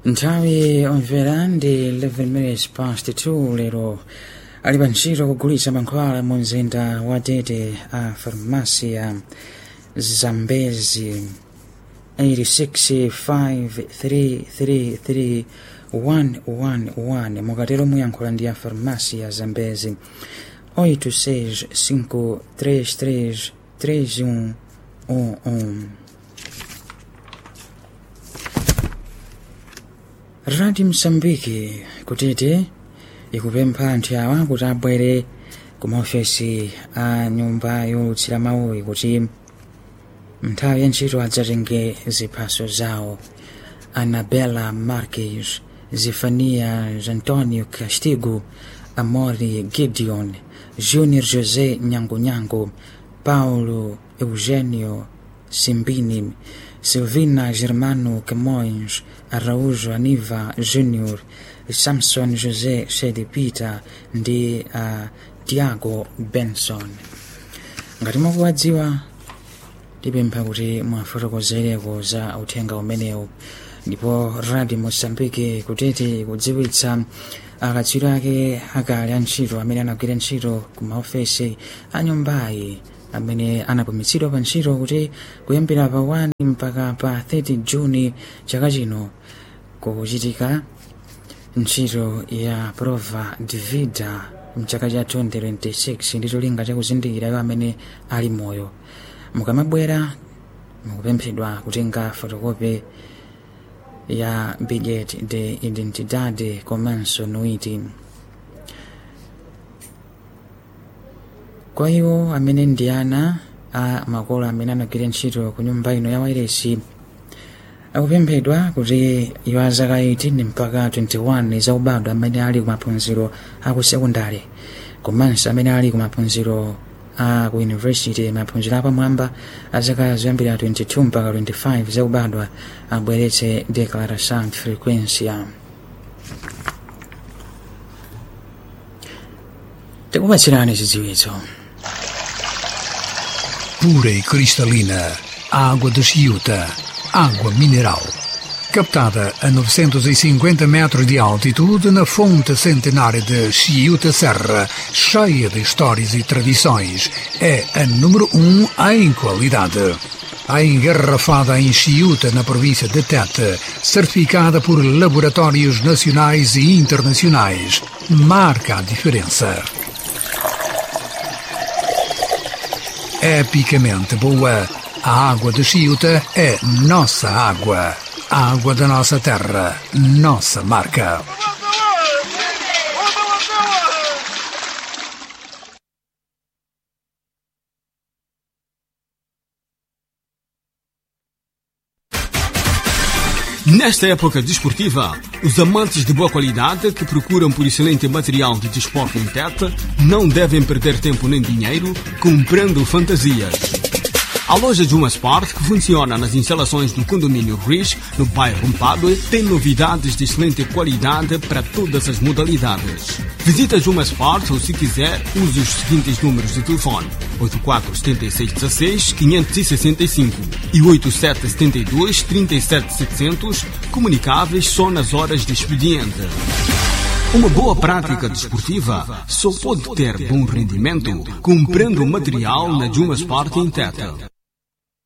nthawi omvera ndi 11 minutes past 2 lero ali pa ntchito kugulitsa mankhwala mu mzinda wa tete a farmasi ya zambezi 865333111 mukatero muyankhula ndi ya farmasi ya zambezi 865333111 radio msambiki kutete ikupempha anthu awa kuti abwere ku maofesi a nyumba yolutsira mawuyi kuti nthawi ya ntchito adzatenge ziphaso zawo anabela marques zefanias antonio castigo amori gideon junior josé nyangonyango paulo eugenio simbini silvina germano camões araújo aniva junior samson josé shedi peter ndi uh, tiago benson ngati mukuwadziwa tipempha kuti mwafotokozereko za uthenga umenewu ndipo radio mosambike kutete kudziwitsa akatswiri ake akale antchito amene anagwira ntchito ku maofesi a nyumbayi amene anapumitsidwa pa ntchito kuti kuyambira pa 1 mpaka pa 30 juni chaka chino kukuchitika ntchito ya prova de vida mchaka cha 2026 ndi cholinga chakuzindikira iwo amene ali moyo mukamabwera mukupemphedwa kutenga fotokopi ya billet de identidade komanso nuiti kwa iwo amene ndi ana a makolo amene anagwira ntchito ku nyumba ino ya wairesi akupemphedwa kuti iwo azaka 18 mpaka 21 zaubadwa amene ali ku maphunziro a ku sekondari komanso amene ali ku maphunziro a ku university maphunziro apamwamba azaka zoyambira 22 mpaka 25 zaubadwa abweretse declaração de frequência tikupatsirani zidziwitso pura e cristalina, água de Chiuta, água mineral. Captada a 950 metros de altitude na fonte centenária de Chiuta Serra, cheia de histórias e tradições, é a número um em qualidade. A engarrafada em Chiuta, na província de Tete, certificada por laboratórios nacionais e internacionais, marca a diferença. epicamente boa. A água de Chiuta é nossa água. A água da nossa terra, nossa marca. Nesta época desportiva, os amantes de boa qualidade que procuram por excelente material de desporto em Tete não devem perder tempo nem dinheiro comprando fantasias. A loja Juma Sport, que funciona nas instalações do condomínio Rich, no bairro Mpadue, tem novidades de excelente qualidade para todas as modalidades. Visita Juma Sport ou, se quiser, use os seguintes números de telefone: 847616-565 e 8772-37700, comunicáveis só nas horas de expediente. Uma boa prática desportiva só pode ter bom rendimento comprando material na Juma Sport em Teta.